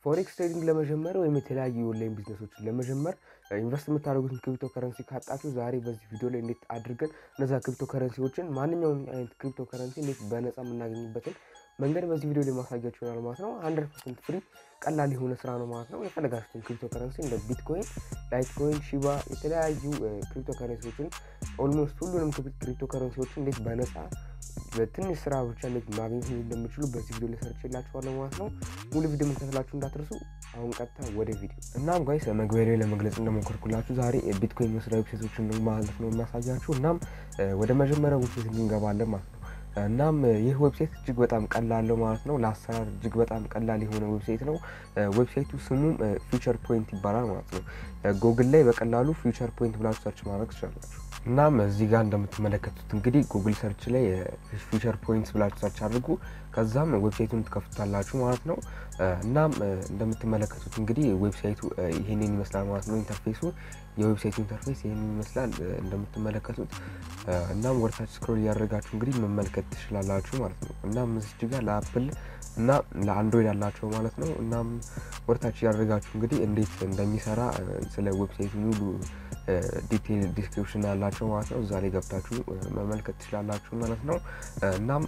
ፎሬክስ ትሬዲንግ ለመጀመር ወይም የተለያዩ ኦንላይን ቢዝነሶችን ለመጀመር ኢንቨስት የምታደርጉትን ክሪፕቶ ከረንሲ ካጣችሁ ዛሬ በዚህ ቪዲዮ ላይ እንዴት አድርገን እነዛ ክሪፕቶ ከረንሲዎችን ማንኛውም አይነት ክሪፕቶ ከረንሲ እንዴት በነፃ የምናገኝበትን መንገድ በዚህ ቪዲዮ ላይ ማሳያችሁ ይሆናል ማለት ነው። ሀንድረድ ፐርሰንት ፍሪ ቀላል የሆነ ስራ ነው ማለት ነው። የፈለጋችሁትን ክሪፕቶ ከረንሲ እንደ ቢትኮይን፣ ላይትኮይን፣ ሺባ የተለያዩ ክሪፕቶ ከረንሲዎችን ኦልሞስት ሁሉንም ክሪፕቶ ከረንሲዎችን እንዴት በነፃ በትንሽ ስራ ብቻ እንዴት ማግኘት እንደምችሉ በዚህ ቪዲዮ ላይ ሰርቼላችኋለሁ ማለት ነው። ሙሉ ቪዲዮ መከታተላችሁ እንዳትረሱ። አሁን ቀጥታ ወደ ቪዲዮ። እናም ጋይስ መግቢያ ላይ ለመግለጽ እንደሞከርኩላችሁ ዛሬ ቢትኮይን መስሪያ ዌብሳይቶችን ነው ማለት ነው የሚያሳያችሁ። እናም ወደ መጀመሪያው ዌብሳይት እንገባለን ማለት ነው። እናም ይህ ዌብሳይት እጅግ በጣም ቀላል ነው ማለት ነው። ለአሰራር እጅግ በጣም ቀላል የሆነ ዌብሳይት ነው። ዌብሳይቱ ስሙም ፊውቸር ፖይንት ይባላል ማለት ነው። ጉግል ላይ በቀላሉ ፊውቸር ፖይንት ብላችሁ ሰርች ማድረግ ትችላላችሁ። እናም እዚህ ጋር እንደምትመለከቱት እንግዲህ ጉግል ሰርች ላይ ፊውቸር ፖይንትስ ብላችሁ ሰርች አድርጉ። ከዛም ዌብሳይቱን ትከፍቱታላችሁ ማለት ነው። እናም እንደምትመለከቱት እንግዲህ ዌብሳይቱ ይሄንን ይመስላል ማለት ነው። ኢንተርፌሱ የዌብሳይቱ ኢንተርፌስ ይሄንን ይመስላል እንደምትመለከቱት። እናም ወደታች ስክሮል እያደረጋችሁ እንግዲህ መመልከት ትችላላችሁ ማለት ነው። እናም እዚህ ጋር ለአፕል እና ለአንድሮይድ ያላቸው ማለት ነው። እናም ወደታች እያደረጋችሁ እንግዲህ እንዴት እንደሚሰራ ስለ ዌብሳይቱ ሙሉ ዲቴል ዲስክሪፕሽን ያላቸው ማለት ነው። እዛ ላይ ገብታችሁ መመልከት ትችላላችሁ ማለት ነው። እናም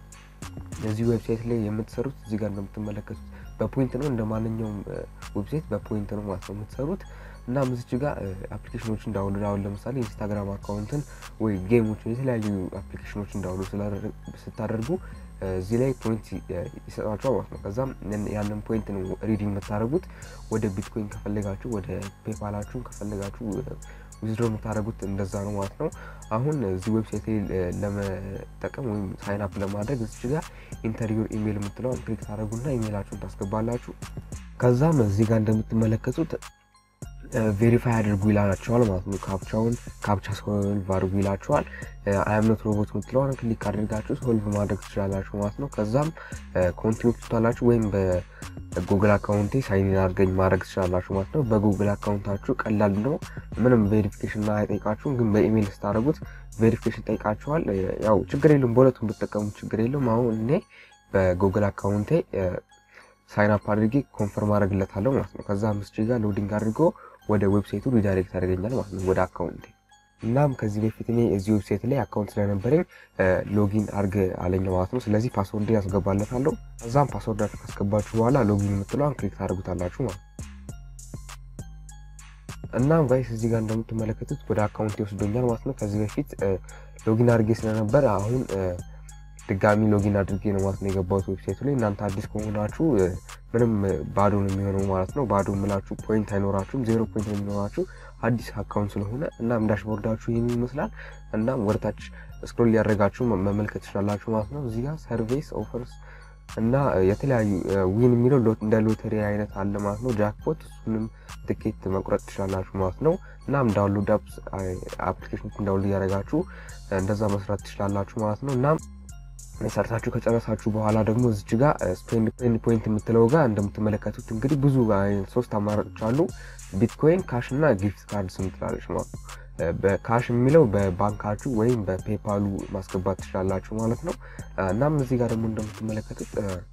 እዚህ ዌብሳይት ላይ የምትሰሩት እዚህ ጋር እንደምትመለከቱት በፖይንት ነው። እንደ ማንኛውም ዌብሳይት በፖይንት ነው ማለት ነው የምትሰሩት። እና ምዝች ጋር አፕሊኬሽኖች እንዳውሎድ አሁን ለምሳሌ ኢንስታግራም አካውንትን ወይ ጌሞችን የተለያዩ አፕሊኬሽኖች እንዳውሎድ ስታደርጉ እዚህ ላይ ፖይንት ይሰጣቸዋል ማለት ነው። ከዛም ያንን ፖይንት ነው ሪዲንግ የምታደርጉት ወደ ቢትኮይን ከፈለጋችሁ ወደ ፔፓላችሁን ከፈለጋችሁ ዊዝድሮ የምታደርጉት እንደዛ ነው ማለት ነው። አሁን እዚህ ዌብሳይት ላይ ለመጠቀም ወይም ሳይን አፕ ለማድረግ እዚህ ጋር ኢንተርቪው ኢሜይል የምትለውን ክሊክ ታደርጉና ኢሜይላችሁን ታስገባላችሁ። ከዛም እዚህ ጋር እንደምትመለከቱት ቬሪፋይ አድርጉ ይላቸዋል ማለት ነው። ካፕቻውን ካፕቻ ሶልቭ አድርጉ ይላቸዋል። አይምኖት ሮቦት የምትለውን ክሊክ አድርጋችሁ ሶልቭ ማድረግ ትችላላችሁ ማለት ነው። ከዛም ኮንቲኒ ትቷላችሁ ወይም በጉግል አካውንቴ ሳይኒን አድርገኝ ማድረግ ትችላላችሁ ማለት ነው። በጉግል አካውንታችሁ ቀላል ነው። ምንም ቬሪፊኬሽን አይጠይቃችሁም፣ ግን በኢሜይል ስታደርጉት ቬሪፊኬሽን ጠይቃችኋል። ያው ችግር የለውም፣ በሁለቱም ብትጠቀሙት ችግር የለውም። አሁን እኔ በጉግል አካውንቴ ሳይን አፕ አድርጌ ኮንፈርም አድረግለታለሁ ማለት ነው። ከዛ አምስት ጋር ሎዲንግ አድርጎ ወደ ዌብሳይቱ ሪዳይሬክት ያደርገኛል ማለት ነው፣ ወደ አካውንቴ። እናም ከዚህ በፊት እኔ እዚህ ዌብሳይት ላይ አካውንት ስለነበረኝ ሎጊን አድርግ አለኝ ማለት ነው። ስለዚህ ፓስወርድ ያስገባለታለሁ። ከዛም ፓስወርዳችሁ ካስገባችሁ በኋላ ሎጊን የምትለዋን ክሊክ ታደርጉታላችሁ ማለት ነው። እናም ጋይስ እዚህ ጋር እንደምትመለከቱት ወደ አካውንቴ ወስዶኛል ማለት ነው። ከዚህ በፊት ሎጊን አድርጌ ስለነበረ አሁን ድጋሚ ሎጊን አድርጌ ነው ማለት ነው የገባሁት ዌብሳይቱ ላይ። እናንተ አዲስ ከሆናችሁ ምንም ባዶ ነው የሚሆነው ማለት ነው። ባዶ የምላችሁ ፖይንት አይኖራችሁም፣ ዜሮ ፖይንት ነው የሚኖራችሁ አዲስ አካውንት ስለሆነ። እናም ዳሽቦርዳችሁ ይህን ይመስላል። እናም ወደታች ስክሮል ሊያደረጋችሁ መመልከት ትችላላችሁ ማለት ነው። እዚህ ጋር ሰርቪስ ኦፈርስ እና የተለያዩ ዊን የሚለው እንደ ሎተሪ አይነት አለ ማለት ነው። ጃክፖት እሱንም ትኬት መቁረጥ ትችላላችሁ ማለት ነው። እናም ዳውንሎድ አፕሊኬሽኖች እንዳውሎድ እያደረጋችሁ እንደዛ መስራት ትችላላችሁ ማለት ነው። እናም ሰርታችሁ ከጨረሳችሁ በኋላ ደግሞ እዚች ጋር ስፔንድ ፖይንት የምትለው ጋር እንደምትመለከቱት እንግዲህ ብዙ ሶስት አማራጮች አሉ። ቢትኮይን፣ ካሽ እና ጊፍት ካርድስ ምትላለች ማለት ነው። በካሽ የሚለው በባንካችሁ ወይም በፔፓሉ ማስገባት ትችላላችሁ ማለት ነው። እናም እዚህ ጋር ደግሞ እንደምትመለከቱት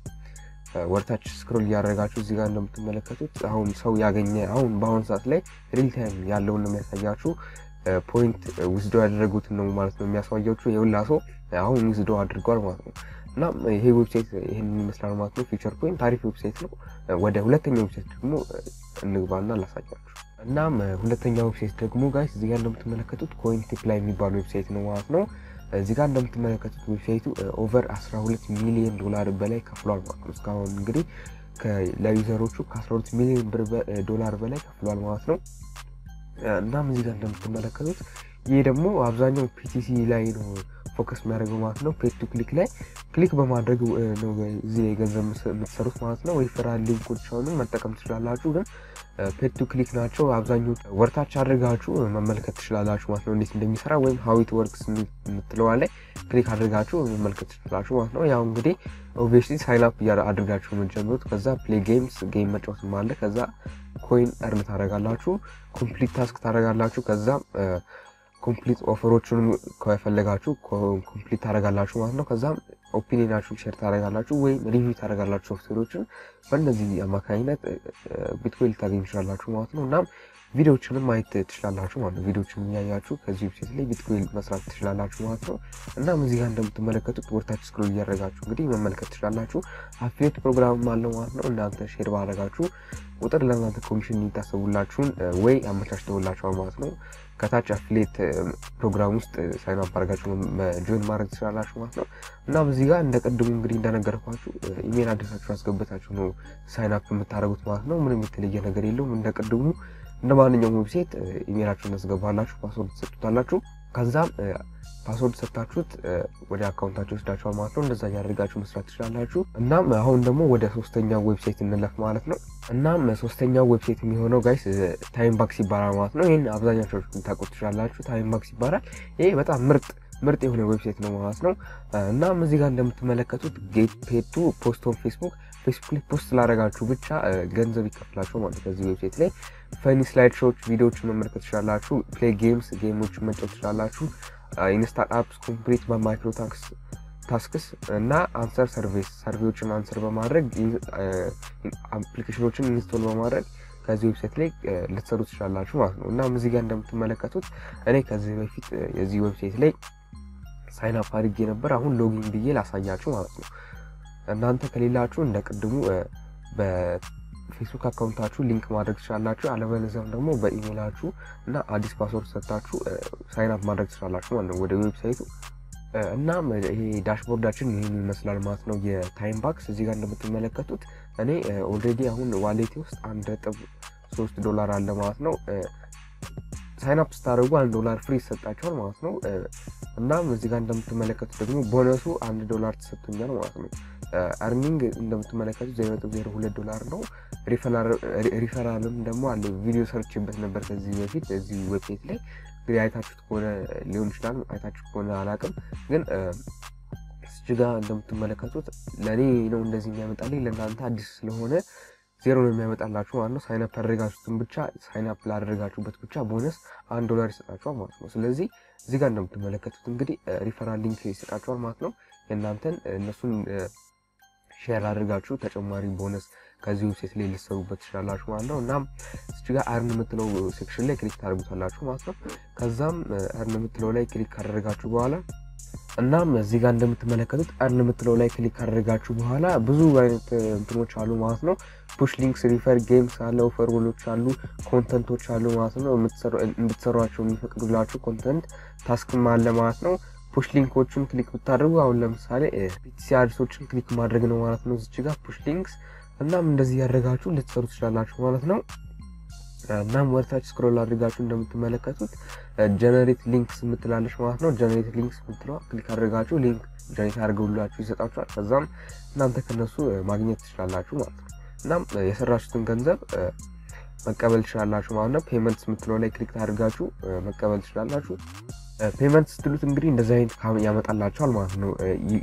ወርታች ስክሮል እያደረጋችሁ እዚህ ጋር እንደምትመለከቱት አሁን ሰው ያገኘ አሁን በአሁኑ ሰዓት ላይ ሪል ታይም ያለውን ነው የሚያሳያችሁ ፖይንት ውስዶ ያደረጉትን ነው ማለት ነው የሚያሳያችሁ። የሁላ ሰው አሁን ውስዶ አድርጓል ማለት ነው። እና ይሄ ዌብሳይት ይህን ይመስላል ማለት ነው። ፊውቸር ፖይንት ታሪፍ ዌብሳይት ነው። ወደ ሁለተኛው ዌብሳይት ደግሞ እንግባና ላሳያችሁ። እናም ሁለተኛው ዌብሳይት ደግሞ ጋይስ እዚህ ጋር እንደምትመለከቱት ኮይን ቲፕ ላይ የሚባል ዌብሳይት ነው ማለት ነው። እዚህ ጋር እንደምትመለከቱት ዌብሳይቱ ኦቨር 12 ሚሊዮን ዶላር በላይ ከፍሏል ማለት ነው። እስካሁን እንግዲህ ለዩዘሮቹ ከ12 ሚሊዮን ዶላር በላይ ከፍሏል ማለት ነው። እናም እዚህ ጋር እንደምትመለከቱት ይህ ደግሞ አብዛኛው ፒቲሲ ላይ ነው ፎከስ የሚያደርገው ማለት ነው። ፔድ ቱ ክሊክ ላይ ክሊክ በማድረግ ነው እዚህ ላይ ገንዘብ የምትሰሩት ማለት ነው። ሪፈራል ሊንኮች አሁንም መጠቀም ትችላላችሁ፣ ግን ፔድ ቱ ክሊክ ናቸው አብዛኞቹ። ወርታች አድርጋችሁ መመልከት ትችላላችሁ ማለት ነው እንዴት እንደሚሰራ ወይም ሀዊት ወርክስ የምትለዋ ላይ ክሊክ አድርጋችሁ መመልከት ትችላላችሁ ማለት ነው። ያው እንግዲህ ኦብቪየስሊ ሳይን አፕ አድርጋችሁ የምትጀምሩት ከዛ ፕሌይ ጌምስ ጌም መጫወት አለ። ከዛ ኮይን እርን ታደርጋላችሁ፣ ኮምፕሊት ታስክ ታደርጋላችሁ። ከዛ ኮምፕሊት ኦፈሮቹንም ከፈለጋችሁ ኮምፕሊት ታደርጋላችሁ ማለት ነው። ከዛም ኦፒኒናችሁን ሼር ታደርጋላችሁ ወይም ሪቪው ታደርጋላችሁ ሶፍትዌሮችን። በእነዚህ አማካኝነት ቢትኮይን ልታገኙ ትችላላችሁ ማለት ነው። እናም ቪዲዮዎችንም ማየት ትችላላችሁ ማለት ነው። ቪዲዮዎችን እያያችሁ ከዚህ ዌብሳይት ላይ ቢትኮይን መስራት ትችላላችሁ ማለት ነው። እናም እዚህ ጋር እንደምትመለከቱት ወርታች ስክሮል እያደረጋችሁ እንግዲህ መመልከት ትችላላችሁ። አፊሌት ፕሮግራም አለው ማለት ነው። እናንተ ሼር ባደረጋችሁ ቁጥር ለእናንተ ኮሚሽን የሚታሰቡላችሁን ወይ አመቻችተውላችኋል ማለት ነው። ከታች አፊሌት ፕሮግራም ውስጥ ሳይን አፕ አድርጋችሁ ጆይን ማድረግ ትችላላችሁ ማለት ነው። እናም እዚህ ጋር እንደ ቅድሙ እንግዲህ እንደነገርኳችሁ ኢሜል አድረሳችሁ አስገብታችሁ ነው ሳይን አፕ የምታደርጉት ማለት ነው። ምንም የተለየ ነገር የለውም። እንደ ቅድሙ እንደ ማንኛውም ዌብሳይት ኢሜላችሁን ታስገባላችሁ፣ ፓስወርድ ትሰጡታላችሁ። ከዛም ፓስወርድ ሰጥታችሁት ወደ አካውንታችሁ ወስዳችኋል ማለት ነው። እንደዛ እያደርጋችሁ መስራት ትችላላችሁ። እናም አሁን ደግሞ ወደ ሶስተኛው ዌብሳይት እንለፍ ማለት ነው። እናም ሶስተኛው ዌብሳይት የሚሆነው ጋይስ ታይም ባክስ ይባላል ማለት ነው። ይህን አብዛኛቸው ልታውቁት ትችላላችሁ። ታይም ባክስ ይባላል። ይሄ በጣም ምርጥ ምርጥ የሆነ ዌብሳይት ነው ማለት ነው። እናም እዚህ ጋር እንደምትመለከቱት ጌት ፔድ ቱ ፖስት ኦን ፌስቡክ ፌስቡክ ላይ ፖስት ስላደረጋችሁ ብቻ ገንዘብ ይከፍላችሁ ማለት ነው። ከዚህ ዌብሳይት ላይ ፈኒ ስላይድ ሾዎች ቪዲዮዎችን መመልከት ትችላላችሁ። ፕሌይ ጌምስ ጌሞችን መጫወት ትችላላችሁ። ኢንስታል አፕስ ኮምፕሊት በማይክሮ ታክስ ታስክስ እና አንሰር ሰርቪስ ሰርቪዎችን አንሰር በማድረግ አፕሊኬሽኖችን ኢንስቶል በማድረግ ከዚህ ዌብሳይት ላይ ልትሰሩ ትችላላችሁ ማለት ነው። እናም እዚህ ጋር እንደምትመለከቱት እኔ ከዚህ በፊት የዚህ ዌብሳይት ላይ ሳይን አፕ አድርጌ ነበር። አሁን ሎጊን ብዬ ላሳያችሁ ማለት ነው። እናንተ ከሌላችሁ እንደ ቅድሙ በፌስቡክ አካውንታችሁ ሊንክ ማድረግ ትችላላችሁ። አለበለዚያም ደግሞ በኢሜይላችሁ እና አዲስ ፓስወርድ ሰጥታችሁ ሳይን አፕ ማድረግ ትችላላችሁ ማለት ነው ወደ ዌብሳይቱ። እናም ይሄ ዳሽቦርዳችን ይህን ይመስላል ማለት ነው። የታይም ባክስ እዚህ ጋር እንደምትመለከቱት እኔ ኦልሬዲ አሁን ዋሌቴ ውስጥ አንድ ነጥብ ሶስት ዶላር አለ ማለት ነው። ሳይን አፕ ስታደርጉ አንድ ዶላር ፍሪ ይሰጣቸዋል ማለት ነው። እናም እዚህ ጋር እንደምትመለከቱት ደግሞ ቦነሱ አንድ ዶላር ተሰጥቶኛል ማለት ነው። አርኒንግ እንደምትመለከቱት ዜሮ ነጥብ ዜሮ ሁለት ዶላር ነው። ሪፈራልም ደግሞ አለ። ቪዲዮ ሰርችበት ነበር ከዚህ በፊት እዚህ ዌብሳይት ላይ እንግዲህ አይታችሁት ከሆነ ሊሆን ይችላል። አይታችሁት ከሆነ አላውቅም፣ ግን እዚህ ጋር እንደምትመለከቱት ለእኔ ነው እንደዚህ የሚያመጣልኝ ለእናንተ አዲስ ስለሆነ ዜሮ ነው የሚያመጣላችሁ ማለት ነው። ሳይንፕ ያደረጋችሁትን ብቻ ሳይንፕ ላደረጋችሁበት ብቻ ቦነስ አንድ ዶላር ይሰጣችኋል ማለት ነው። ስለዚህ እዚህ ጋር እንደምትመለከቱት እንግዲህ ሪፈራል ሊንክ ይሰጣችኋል ማለት ነው። የእናንተን እነሱን ሼር አድርጋችሁ ተጨማሪ ቦነስ ከዚህ ዌብሳይት ላይ ሊሰሩበት ትችላላችሁ ማለት ነው። እናም እዚህ ጋር አርን የምትለው ሴክሽን ላይ ክሊክ ታደርጉታላችሁ ማለት ነው። ከዛም አርን የምትለው ላይ ክሊክ ካደረጋችሁ በኋላ እናም እዚህ ጋር እንደምትመለከቱት አርን የምትለው ላይ ክሊክ ካደረጋችሁ በኋላ ብዙ አይነት እንትኖች አሉ ማለት ነው። ፑሽ ሊንክስ፣ ሪፈር ጌምስ አለ፣ ኦፈር ወሎች አሉ፣ ኮንተንቶች አሉ ማለት ነው። እንድትሰሯቸው የሚፈቅዱላችሁ ኮንተንት ታስክም አለ ማለት ነው። ፑሽ ሊንኮቹን ክሊክ ብታደርጉ አሁን ለምሳሌ ፒቲሲ አድሶችን ክሊክ ማድረግ ነው ማለት ነው። እዚች ጋር ፑሽ ሊንክስ እናም እንደዚህ ያደረጋችሁ ልትሰሩ ትችላላችሁ ማለት ነው። እናም ወደታች ስክሮል አድርጋችሁ እንደምትመለከቱት ጀነሬት ሊንክስ የምትላለች ማለት ነው። ጀነሬት ሊንክስ የምትለዋ ክሊክ አድርጋችሁ ሊንክ ጀነሬት አድርገውላችሁ ይሰጣችኋል። ከዛም እናንተ ከነሱ ማግኘት ትችላላችሁ ማለት ነው። እናም የሰራችሁትን ገንዘብ መቀበል ትችላላችሁ ማለት ነው። ፔመንትስ የምትለው ላይ ክሊክ አድርጋችሁ መቀበል ትችላላችሁ። ፔመንት ስትሉት እንግዲህ እንደዚህ አይነት ያመጣላችኋል ማለት ነው።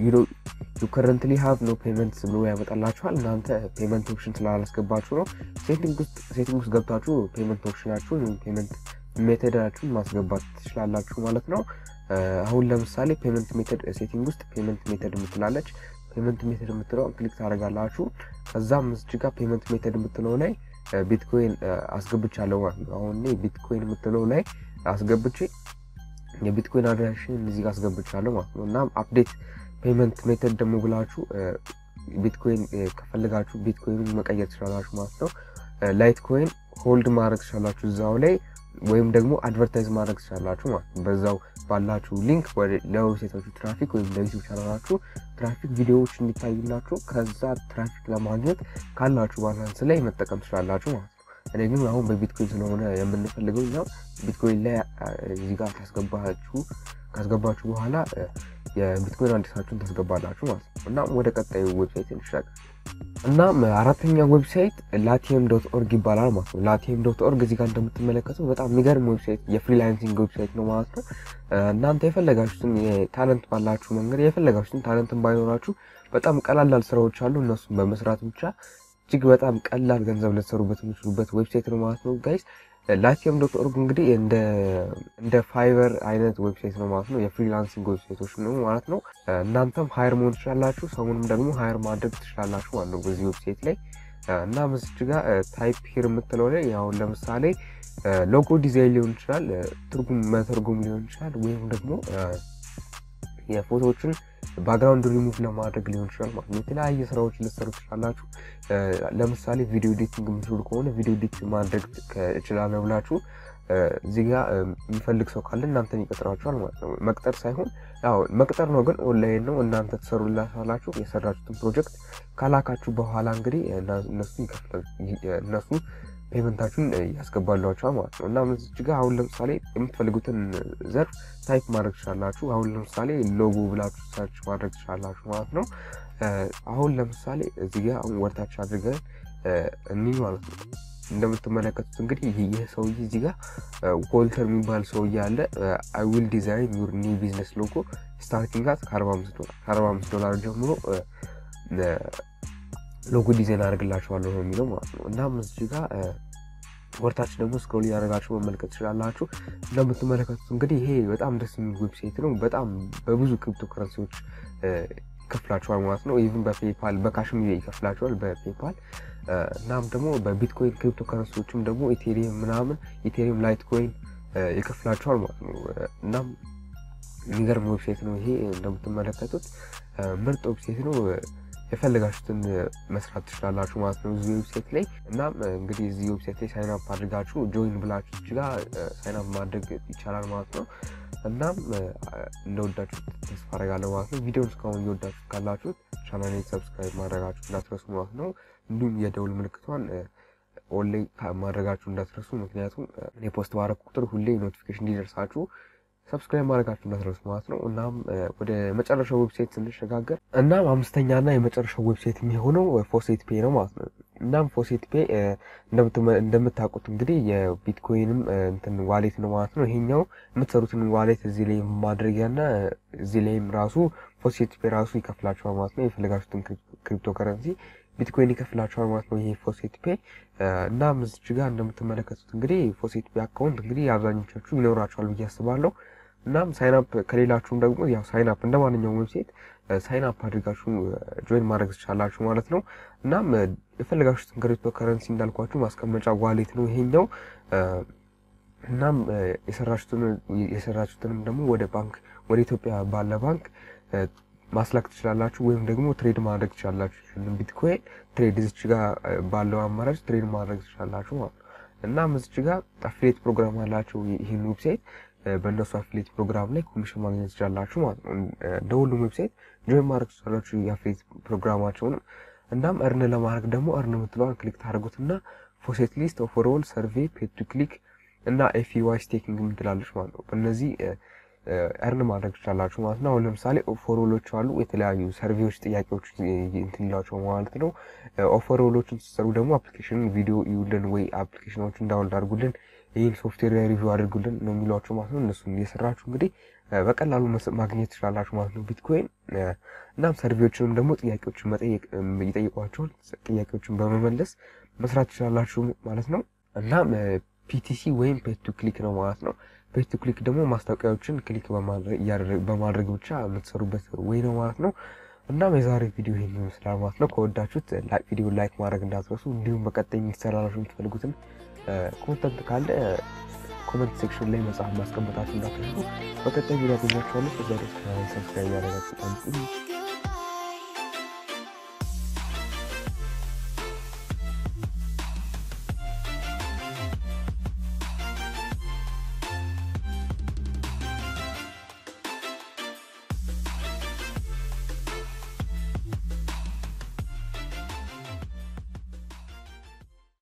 ዩ ከረንትሊ ሀቭ ኖ ፔመንትስ ብሎ ያመጣላችኋል። እናንተ ፔመንት ኦፕሽን ስላላስገባችሁ ነው። ሴቲንግ ውስጥ ገብታችሁ ፔመንት ኦፕሽናችሁን ፔመንት ሜተዳችሁን ማስገባት ትችላላችሁ ማለት ነው። አሁን ለምሳሌ ፔመንት ሜተድ ሴቲንግ ውስጥ ፔመንት ሜተድ የምትላለች ፔመንት ሜተድ የምትለው ክሊክ ታደርጋላችሁ። ከዛም እዚህ ጋር ፔመንት ሜተድ የምትለው ላይ ቢትኮይን አስገብቻለሁ ማለት ነው። አሁን ቢትኮይን የምትለው ላይ አስገብቼ የቢትኮይን አድራሽን እዚህ ጋር አስገብቻለሁ ማለት ነው። እናም አፕዴት ፔመንት ሜተድ ደግሞ ብላችሁ ቢትኮይን ከፈልጋችሁ ቢትኮይን መቀየር ትችላላችሁ ማለት ነው። ላይት ኮይን ሆልድ ማድረግ ትችላላችሁ እዛው ላይ ወይም ደግሞ አድቨርታይዝ ማድረግ ትችላላችሁ ማለት ነው። በዛው ባላችሁ ሊንክ ለዌብሳይታችሁ ትራፊክ ወይም ለዩቲዩብ ቻናላችሁ ትራፊክ ቪዲዮዎች እንዲታዩላችሁ ከዛ ትራፊክ ለማግኘት ካላችሁ ባላንስ ላይ መጠቀም ትችላላችሁ ማለት ነው። እኔ ግን አሁን በቢትኮይን ስለሆነ የምንፈልገው እኛ ቢትኮይን ላይ እዚህ ጋር ካስገባችሁ ካስገባችሁ በኋላ የቢትኮይን አዲሳችሁን ታስገባላችሁ ማለት ነው። እናም ወደ ቀጣዩ ዌብሳይት እንሻገር። እናም አራተኛ ዌብሳይት ላቲየም ዶት ኦርግ ይባላል ማለት ነው። ላቲየም ዶት ኦርግ እዚህ ጋር እንደምትመለከቱ በጣም የሚገርም ዌብሳይት የፍሪላንሲንግ ዌብሳይት ነው ማለት ነው። እናንተ የፈለጋችሁትን ታለንት ባላችሁ መንገድ የፈለጋችሁትን ታለንትን ባይኖራችሁ በጣም ቀላላል ስራዎች አሉ። እነሱም በመስራት ብቻ እጅግ በጣም ቀላል ገንዘብ ልትሰሩበት የምችሉበት ዌብሳይት ነው ማለት ነው ጋይስ። ላይቲየም ዶት ኦርግ እንግዲህ እንደ ፋይበር አይነት ዌብሳይት ነው ማለት ነው። የፍሪላንሲንግ ዌብሳይቶች ነው ማለት ነው። እናንተም ሀይር መሆን ትችላላችሁ፣ ሰውንም ደግሞ ሀይር ማድረግ ትችላላችሁ ማለት ነው በዚህ ዌብሳይት ላይ እና ምስች ጋር ታይፕ ሂር የምትለው ላይ አሁን ለምሳሌ ሎጎ ዲዛይን ሊሆን ይችላል፣ ትርጉም መተርጉም ሊሆን ይችላል፣ ወይም ደግሞ የፎቶዎችን ባክግራውንድ ሪሙቭ ለማድረግ ሊሆን ይችላል ማለት ነው። የተለያየ ስራዎች ልትሰሩ ትችላላችሁ። ለምሳሌ ቪዲዮ ኤዲቲንግ የምትችሉ ከሆነ ቪዲዮ ኤዲት ማድረግ እችላለሁ ብላችሁ እዚህ ጋ የሚፈልግ ሰው ካለ እናንተን ይቀጥራችኋል ማለት ነው። መቅጠር ሳይሆን ያው መቅጠር ነው፣ ግን ኦንላይን ነው። እናንተ ትሰሩላችኋላችሁ። የሰራችሁትን ፕሮጀክት ካላካችሁ በኋላ እንግዲህ እነሱ ይከፍላል እነሱ ፔመንታችሁን ያስገባሏቸዋል ማለት ነው። እና እዚህ ጋ አሁን ለምሳሌ የምትፈልጉትን ዘርፍ ታይፕ ማድረግ ትችላላችሁ። አሁን ለምሳሌ ሎጎ ብላችሁ ሰርች ማድረግ ትችላላችሁ ማለት ነው። አሁን ለምሳሌ እዚህ ጋ አሁን ወርታች አድርገን እኒህ ማለት ነው እንደምትመለከቱት እንግዲህ ይህ ሰውዬ እዚህ ጋር ዎልተር የሚባል ሰውዬ አለ። አይ ዊል ዲዛይን ዩር ኒው ቢዝነስ ሎጎ ስታርቲንግ አት ከአርባ አምስት ዶላር ከአርባ አምስት ዶላር ጀምሮ ሎጎ ዲዛይን አድርግላችኋለሁ ነው የሚለው ማለት ነው። እናም እዚህ ጋር ወርታች ደግሞ ስክሮል እያደረጋችሁ መመልከት ትችላላችሁ። እንደምትመለከቱት እንግዲህ ይሄ በጣም ደስ የሚል ዌብሳይት ነው። በጣም በብዙ ክሪፕቶ ከረንሲዎች ይከፍላችኋል ማለት ነው። ኢቭን በፔፓል በካሽም ይከፍላችኋል በፔፓል እናም ደግሞ በቢትኮይን ክሪፕቶ ከረንሲዎችም ደግሞ ኢቴሪየም ምናምን ኢቴሪየም ላይት ኮይን ይከፍላችኋል ማለት ነው። እናም የሚገርም ዌብሳይት ነው ይሄ እንደምትመለከቱት ምርጥ ዌብሳይት ነው። የፈለጋችሁትን መስራት ትችላላችሁ ማለት ነው እዚህ ዌብሳይት ላይ። እናም እንግዲህ እዚህ ዌብሳይት ላይ ሳይን አፕ አድርጋችሁ ጆይን ብላችሁ እችጋ ሳይን አፕ ማድረግ ይቻላል ማለት ነው። እናም እንደወዳችሁ ተስፋ አደርጋለሁ ማለት ነው። ቪዲዮን እስካሁን እየወዳችሁ ካላችሁት ቻናሌን ሰብስክራይብ ማድረጋችሁ እንዳትረሱ ማለት ነው። እንዲሁም የደውል ምልክቷን ኦንላይ ማድረጋችሁ እንዳትረሱ። ምክንያቱም እኔ ፖስት ባረግ ቁጥር ሁሌ ኖቲፊኬሽን እንዲደርሳችሁ ሰብስክራይብ ማድረጋችሁ እንዳትረሱ ማለት ነው። እናም ወደ መጨረሻው ዌብሳይት ስንሸጋገር እናም አምስተኛና የመጨረሻው ዌብሳይት የሚሆነው ፎሴት ፔ ነው ማለት ነው። እናም ፎሴት ፔ እንደምታውቁት እንግዲህ የቢትኮይንም እንትን ዋሌት ነው ማለት ነው። ይሄኛው የምትሰሩትን ዋሌት እዚህ ላይ ማድረጊያና እዚህ ላይም ራሱ ፎሴት ፔ ራሱ ይከፍላችኋል ማለት ነው። የፈለጋችሁትን ክሪፕቶ ከረንሲ ቢትኮይን ይከፍላችኋል ማለት ነው። ይሄ ፎሴት ፔ እና እዚች ጋር እንደምትመለከቱት እንግዲህ ፎሴት ፔ አካውንት እንግዲህ አብዛኞቻችሁ ይኖራችኋል ብዬ አስባለሁ። እናም ሳይንፕ ከሌላችሁም ደግሞ ያው ሳይንፕ እንደ ማንኛውም ዌብሳይት ሳይንፕ አድርጋችሁ ጆይን ማድረግ ትችላላችሁ ማለት ነው። እናም የፈለጋችሁትን ክሪፕቶ ከረንሲ እንዳልኳችሁ ማስቀመጫ ዋሌት ነው ይሄኛው። እናም የሰራችሁትንም ደግሞ ወደ ባንክ ወደ ኢትዮጵያ ባለ ባንክ ማስላክ ትችላላችሁ ወይም ደግሞ ትሬድ ማድረግ ትችላላችሁ። ቢትኮይን ትሬድ እዚች ጋር ባለው አማራጭ ትሬድ ማድረግ ትችላላችሁ ማለት ነው። እናም እዚች ጋር አፊሌት ፕሮግራም አላቸው ይህን ዌብሳይት በእነሱ አፊሌት ፕሮግራም ላይ ኮሚሽን ማግኘት ትችላላችሁ ማለት ነው። እንደ ሁሉም ዌብሳይት ጆይን ማድረግ ትችላላችሁ የአፊሌት ፕሮግራማቸውንም። እናም እርን ለማድረግ ደግሞ እርን የምትለዋን ክሊክ ታደርጉትና ፎሴት ሊስት ኦቨርኦል ሰርቬይ ፔድ ቱ ክሊክ እና ኤፍዋይ ስቴኪንግ የምትላለች ማለት ነው። በእነዚህ እርን ማድረግ ትችላላችሁ ማለት ነው። አሁን ለምሳሌ ኦፈሮሎች አሉ የተለያዩ ሰርቬዎች፣ ጥያቄዎች እንትን ይላቸው ማለት ነው። ኦፈሮሎችን ስትሰሩ ደግሞ አፕሊኬሽን ቪዲዮ ይውልን ወይ አፕሊኬሽኖችን ዳውንሎድ አድርጉልን ይህን ሶፍትዌር ሪቪው አድርጉልን ነው የሚሏቸው ማለት ነው። እነሱን እየሰራችሁ እንግዲህ በቀላሉ ማግኘት ትችላላችሁ ማለት ነው ቢትኮይን። እናም ሰርቬዎችንም ደግሞ ጥያቄዎችን መጠየቅ ይጠይቋቸዋል። ጥያቄዎችን በመመለስ መስራት ትችላላችሁ ማለት ነው። እናም ፒቲሲ ወይም ፔድ ቱ ክሊክ ነው ማለት ነው። ፔድ ቱ ክሊክ ደግሞ ማስታወቂያዎችን ክሊክ በማድረግ ብቻ የምትሰሩበት ወይ ነው ማለት ነው። እናም የዛሬ ቪዲዮ ይህን ይመስላል ማለት ነው። ከወዳችሁት ቪዲዮ ላይክ ማድረግ እንዳትረሱ። እንዲሁም በቀጣይ የሚሰራላችሁ የምትፈልጉትን ኮንተንት ካለ ኮመንት ሴክሽን ላይ መጽሐፍ ማስቀመጣችሁ እንዳትረሱ። በቀጣይ ቪዲዮ ያገኛችኋለሁ። እዛ ደስ ሰብስክራይብ ያደረጋችሁ